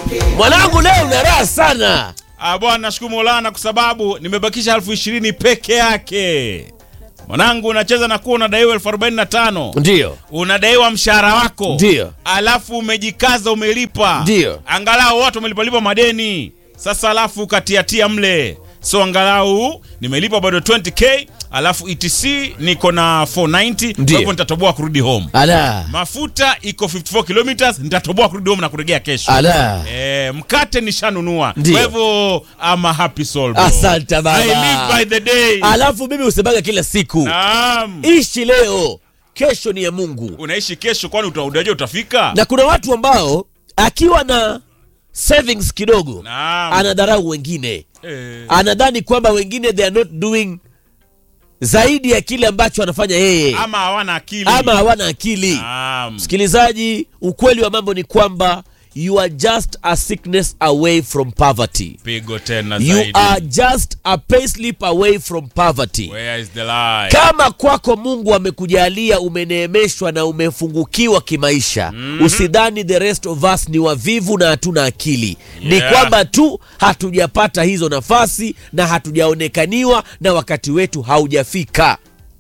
Mwanangu leo una raha sana. Ah, bwana nashukuru Maulana kwa sababu nimebakisha elfu ishirini peke yake. Mwanangu unacheza na kuwa unadaiwa elfu arobaini na tano Ndio. unadaiwa mshahara wako Ndio. alafu umejikaza umelipa Ndio. angalau watu wamelipalipa madeni sasa alafu ukatiatia mle so angalau nimelipa bado 20k alafu etc niko na 490 kwa Ndio. hivyo nitatoboa kurudi home Ala. mafuta iko 54 kilometers nitatoboa kurudi home na kurejea kesho Ala. Eh, mkate nishanunua Ndio. kwa hivyo I'm a happy soul bro. Asante baba. I live by the day Alafu mimi usemaga kila siku. Naam. Ishi leo, kesho ni ya Mungu. unaishi kesho kwani uta- unajua utafika Na kuna watu ambao akiwa na savings kidogo Naam. anadharau wengine. Eh. Anadhani kwamba wengine they are not doing zaidi ya kile ambacho anafanya yeye ama hawana akili ama hawana akili. Naam. Msikilizaji, ukweli wa mambo ni kwamba you are just a sickness away from poverty. pigo tena You zaidi are just a payslip away from poverty. where is the lie Kama kwako Mungu amekujalia umeneemeshwa na umefungukiwa kimaisha, usidhani the rest of us ni wavivu na hatuna akili. Ni Yeah. kwamba tu hatujapata hizo nafasi na hatujaonekaniwa na wakati wetu haujafika.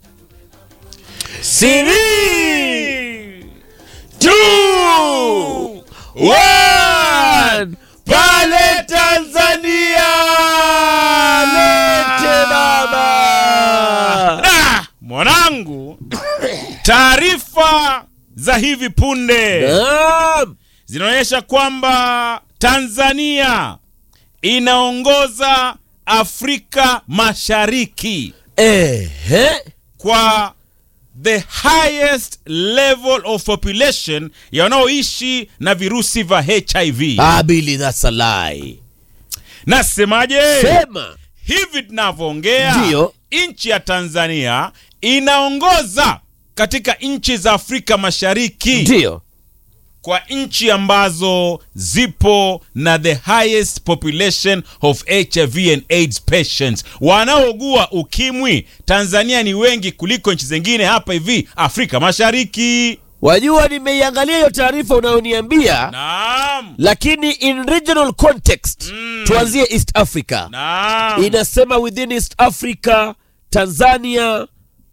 Three, two, one. Pale Tanzania Lete baba. Da! mwanangu taarifa za hivi punde Naam. zinaonyesha kwamba Tanzania inaongoza Afrika Mashariki Ehe. kwa the highest level of population ya wanaoishi na virusi vya HIV. Ah, Billy, that's a lie. Nasemaje? Sema. Hivi tunavyoongea, Ndiyo. nchi ya Tanzania inaongoza katika nchi za Afrika Mashariki Ndio. kwa nchi ambazo zipo na the highest population of HIV and AIDS patients. Wanaougua ukimwi Tanzania ni wengi kuliko nchi zingine hapa hivi Afrika Mashariki. Wajua, nimeiangalia hiyo taarifa unayoniambia, Naam. lakini in regional context tuanzie East Africa. Naam. Inasema within East Africa, Tanzania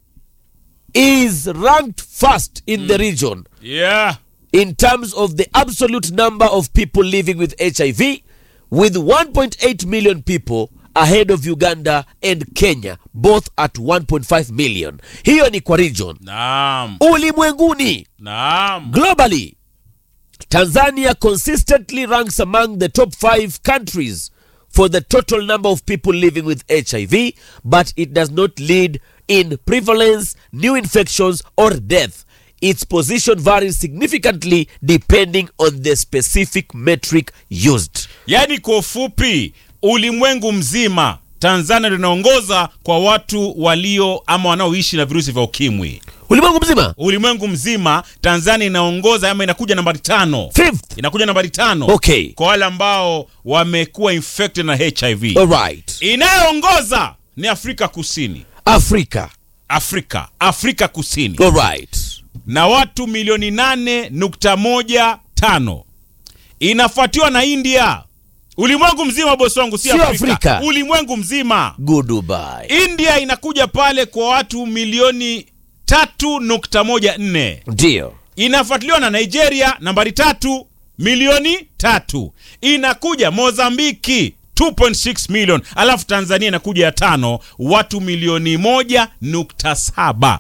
is ranked first in the region Yeah. in terms of the absolute number of people living with HIV, with 1.8 million people ahead of Uganda and Kenya, both at 1.5 million. Hiyo ni kwa region. Naam. Ulimwenguni, Naam. globally, Tanzania consistently ranks among the top five countries for the total number of people living with HIV, but it does not lead in prevalence, new infections, or death. Its position varies significantly depending on the specific metric used. Yaani kwa ufupi, ulimwengu mzima Tanzania linaongoza kwa watu walio ama wanaoishi na virusi vya ukimwi. Ulimwengu mzima, Ulimwengu mzima Tanzania inaongoza ama inakuja nambari tano. fifth. Inakuja nambari tano. Okay, Kwa wale ambao wamekuwa infected na HIV. all right. Inayoongoza ni Afrika Kusini. Africa, Afrika, Afrika Kusini all right. na watu milioni nane nukta moja tano inafuatiwa na India. Ulimwengu mzima bosi wangu, si Sio Afrika. Afrika. Ulimwengu mzima. Goodbye. India inakuja pale kwa watu milioni tatu nukta moja nne Ndio. inafuatiliwa na Nigeria nambari tatu milioni tatu inakuja Mozambiki 2.6 million alafu Tanzania inakuja ya tano watu milioni moja nukta saba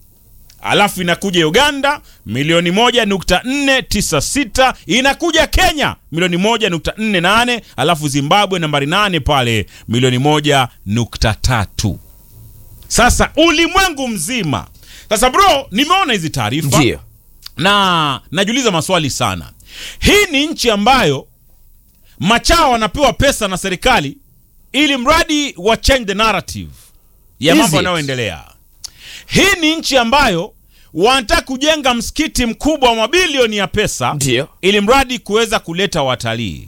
alafu inakuja Uganda milioni moja nukta nne tisa sita inakuja Kenya milioni moja nukta nne nane alafu Zimbabwe nambari nane pale milioni moja nukta tatu sasa ulimwengu mzima sasa bro nimeona hizi taarifa Ndio. na najiuliza maswali sana. Hii ni nchi ambayo machawa wanapewa pesa na serikali ili mradi wa change the narrative ya Is mambo it? yanayoendelea. Hii ni nchi ambayo wanataka kujenga msikiti mkubwa wa mabilioni ya pesa Ndio. ili mradi kuweza kuleta watalii.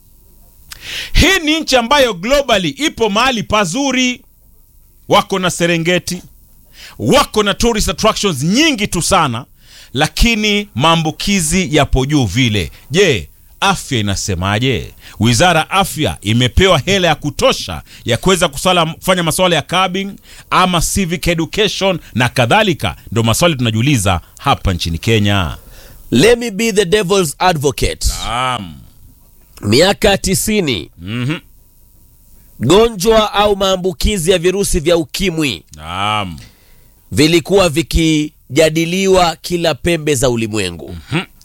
Hii ni nchi ambayo globally ipo mahali pazuri, wako na Serengeti, wako na tourist attractions nyingi tu sana, lakini maambukizi yapo juu vile. Je, afya inasemaje? Wizara ya afya imepewa hela ya kutosha ya kuweza kusala- kufanya masuala ya cabin ama civic education na kadhalika? Ndio maswali tunajiuliza hapa nchini Kenya. let me be the devil's advocate Naam. miaka tisini Mhm. gonjwa au maambukizi ya virusi vya ukimwi Naam. vilikuwa vikijadiliwa kila pembe za ulimwengu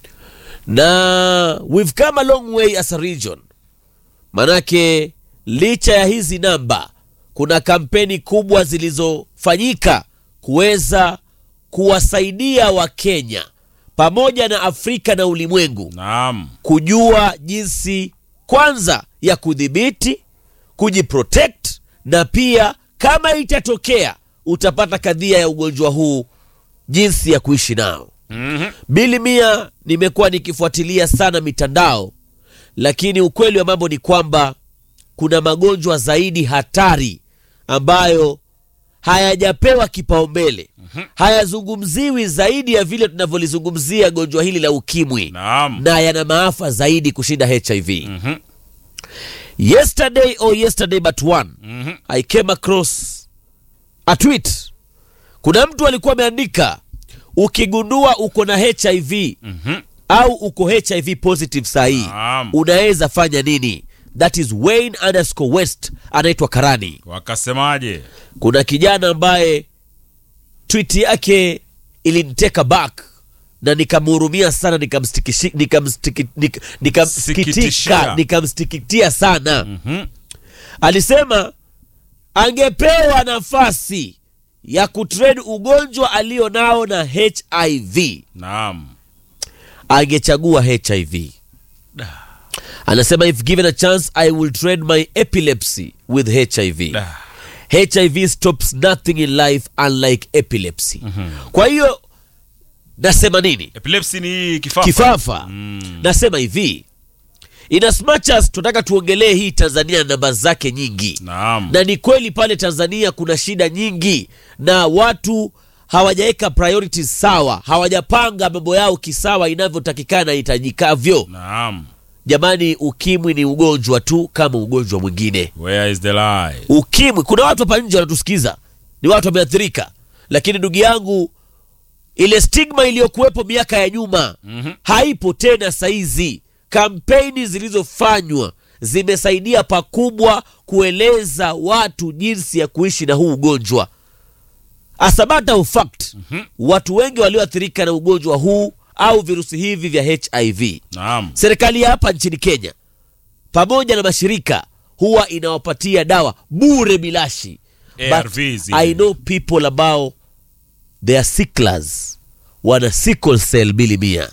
na we've come a long way as a region manake licha ya hizi namba kuna kampeni kubwa zilizofanyika kuweza kuwasaidia wakenya pamoja na afrika na ulimwengu Naam. kujua jinsi kwanza ya kudhibiti kujiprotect na pia kama itatokea utapata kadhia ya ugonjwa huu jinsi ya kuishi nao Mhm. bili mia nimekuwa nikifuatilia sana mitandao lakini ukweli wa mambo ni kwamba kuna magonjwa zaidi hatari ambayo hayajapewa kipaumbele hayazungumziwi zaidi ya vile tunavyolizungumzia gonjwa hili la ukimwi Naam. na yana maafa zaidi kushinda hiv Mhm. yesterday or yesterday but one Mhm. i came across a tweet kuna mtu alikuwa ameandika ukigundua uko na hiv Mhm. au uko hiv positive sahii Naam. unaweza fanya nini that is wayne underscore west anaitwa karani Wakasemaje? kuna kijana ambaye tweet yake iliniteka back na nikamhurumia sana nikamstikishi- nikamstiki- nik- nikamsikitika Sikitishia. nikamstikitia sana Mhm. alisema angepewa nafasi ya kutrade ugonjwa alio nao na hiv Naam. angechagua hiv anasema if given a chance i will trade my epilepsy with hiv Da. hiv stops nothing in life unlike epilepsy kwa hiyo nasema nini Epilepsy ni hii kifafa. kifafa Mm. nasema hivi in as much as tunataka tuongelee hii tanzania na namba zake nyingi Naam. na ni kweli pale tanzania kuna shida nyingi na watu hawajaweka priorities sawa hawajapanga mambo yao kisawa inavyotakikana na itajikavyo Naam. jamani ukimwi ni ugonjwa tu kama ugonjwa mwingine Where is the lie? ukimwi kuna watu hapa nje wanatusikiza ni watu wameathirika lakini ndugu yangu ile stigma iliyokuwepo miaka ya nyuma Mhm. haipo tena saizi kampeni zilizofanywa zimesaidia pakubwa kueleza watu jinsi ya kuishi na huu ugonjwa as a matter of fact watu wengi walioathirika na ugonjwa huu au virusi hivi vya hiv Naam. serikali ya hapa nchini kenya pamoja na mashirika huwa inawapatia dawa bure bilashi ARVs But zile. i know people ambao they are sicklers wana sickle cell bili mia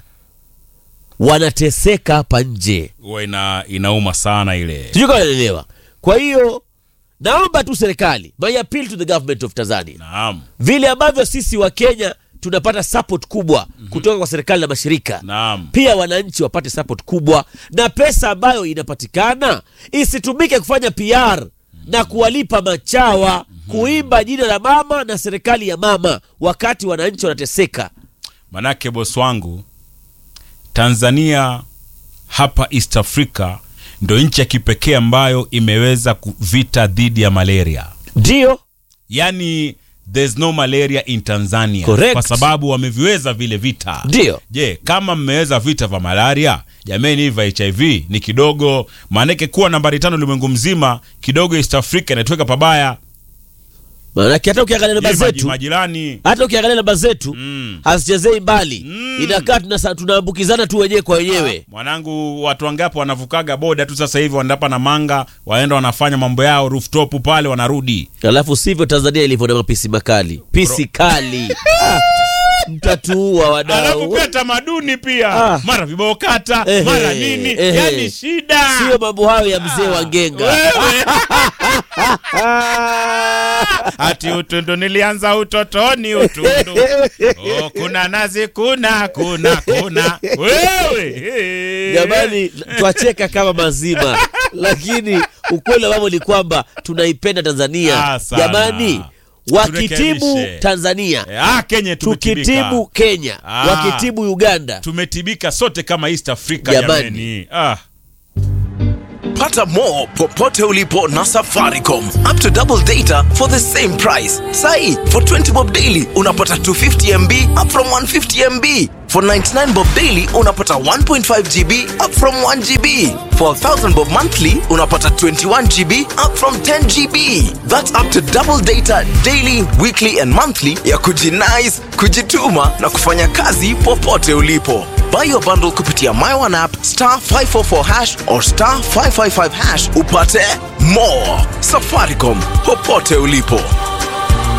wanateseka hapa nje Huwa ina inauma sana ile. sijui kama naelewa kwa hiyo naomba tu serikali my appeal to the government of tanzania Naam. vile ambavyo sisi wa kenya tunapata support kubwa kutoka kwa serikali na mashirika Naam. pia wananchi wapate support kubwa na pesa ambayo inapatikana isitumike kufanya PR na kuwalipa machawa kuimba jina la mama na serikali ya mama wakati wananchi wanateseka. Manake bosi wangu, Tanzania hapa East Africa ndo nchi ya kipekee ambayo imeweza kuvita dhidi ya malaria. Ndio Yani there's no malaria in Tanzania Correct. kwa sababu wameviweza vile vita. ndio Je, kama mmeweza vita vya malaria, jameni, hivi vya HIV ni kidogo. Maanake kuwa nambari tano ulimwengu mzima kidogo, East Africa inatuweka pabaya. maanake hata ukiangalia namba Hii maji- zetu majirani hata ukiangalia namba zetu Mm. hazichezei mbali Mm. inakaa tunasa- tunaambukizana tu wenyewe kwa wenyewe mwanangu, watu wangapi wanavukaga boda tu sasa hivi wanaenda na manga, waenda wanafanya mambo yao rooftop pale, wanarudi. alafu sivyo tanzania ilivyo na mapisi makali pisi kali Ah, mtatuua Alafu wadau pia tamaduni pia Ah. mara vibao kata Ehe, mara nini, ehe. yani shida sio mambo hayo ya mzee wa ngenga Wewe. Ati utundu nilianza utotoni utundu. Oh, kuna nazi kuna kuna kuna. Wewe. jamani twacheka kama mazima lakini ukweli wa mambo ni kwamba tunaipenda tanzania Ah, sana. jamani wakitibu Turekebishe. tanzania Eh, ah, Kenya tumetibika. tukitibu kenya Ah. wakitibu uganda tumetibika sote kama East Africa Jamani. jamani. Ah. Pata more popote ulipo na Safaricom. Up to double data for the same price. Sai, for 20 bob daily unapata 250 MB up from 150 MB. For 99 bob daily unapata 1.5 GB up from 1 GB. For 1000 bob monthly unapata 21 GB up from 10 GB. That's up to double data daily, weekly and monthly ya kujinice, kujituma na kufanya kazi popote ulipo. Buy your bundle kupitia My One app star 544 hash or star 555 hash upate more. Safaricom popote ulipo.